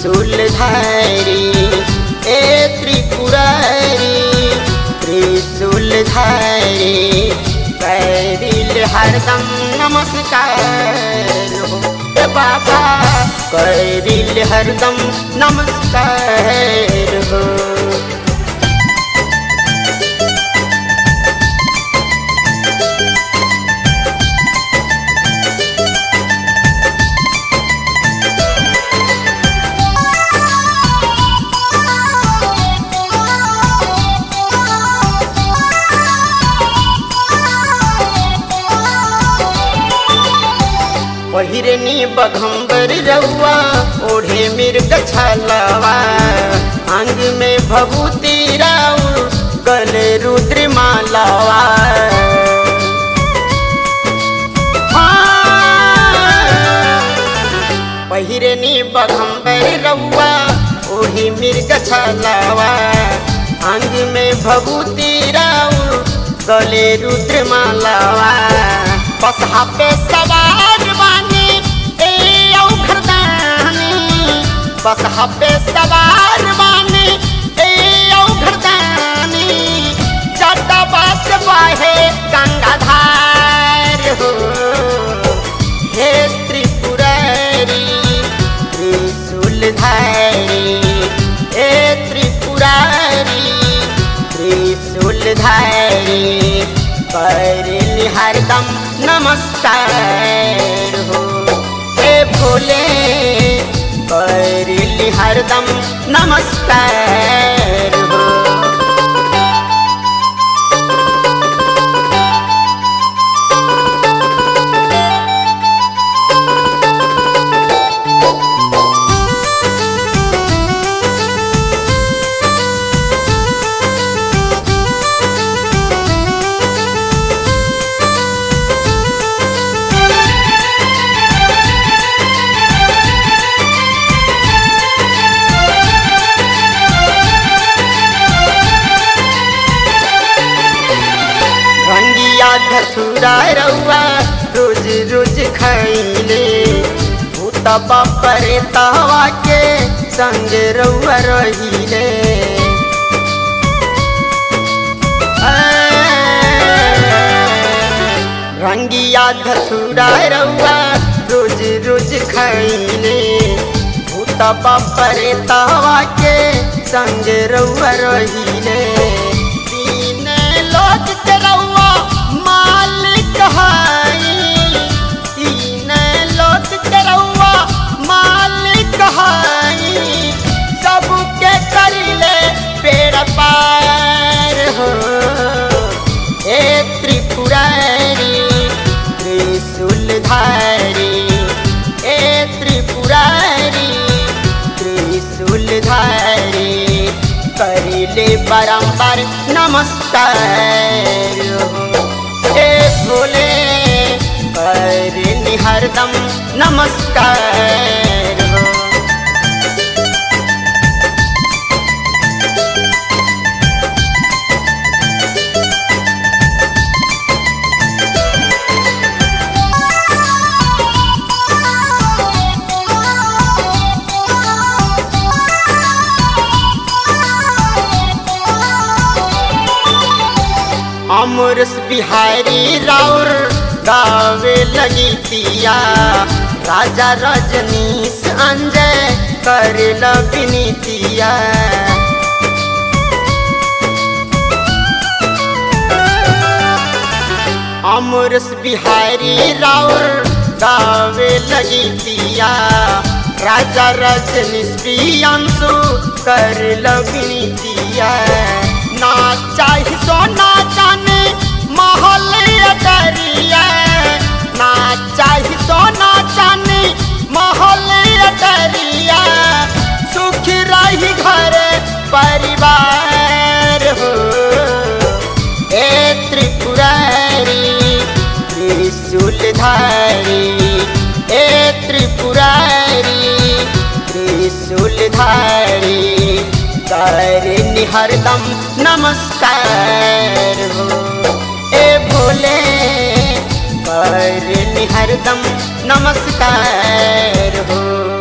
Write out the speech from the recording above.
त्रिशूलधारी ए त्रिपुरारी त्रिशूलधारी कैदिल हरदम नमस्कार हो ए बाबा कैदिल हरदम नमस्कार हो पहिरनी बघम्बर रउआ ओढ़े मिर्ग छलवा अंग में भभूति राउ गले रुद्र मालावा पहिरनी बघम्बर रउआ ओढ़े मिर्ग छलवा अंग में भभूति राउ गले रुद्र मालावा बसहा पे सवार बानी ए औघरदानी बसहा पे सवार बानी ए औघरदानी चटबा से बहे गंगाधार हो हे त्रिपुरारी त्रिशूलधारी हे त्रिपुरारी त्रिशूलधारी करली हरदम नमस्कार हो हे भोले करली हरदम नमस्कार हो रंगिया धसुरा रउआ रोज रोज खैले भूतबा परे तवा के संग रउआ रहिले रंगिया धसुरा रउआ रोज रोज खैले भूतबा परे तवा के संग रउआ रहिले तीन लोक के रउआ मालिक हई तीन लोक के रउआ मालिक हई सबके करिले पेड़ पार हो ए त्रिपुरारी त्रिशूलधारी ए त्रिपुरारी त्रिशूलधारी करिले बारंबार नमस्कार हो हे भोले करली हरदम नमस्कार हो अमरस बिहारी राउर गावे लगी पिया राजा रजनीश अंजय कर विनीतिया अमरस बिहारी राउर गावे लगी पिया राजा रजनीश प्रियांशु कर विनीतिया ना चाही सोना चाने महल अटरिया ना चाही सोना चाने महल अटरिया सुख रही घर परिवार हो ए त्रिपुरारी त्रिशूलधारी ए त्रिपुरारी त्रिशूलधारी करनी हरदम नमस्कार हो ए भोले करनी हरदम नमस्कार हो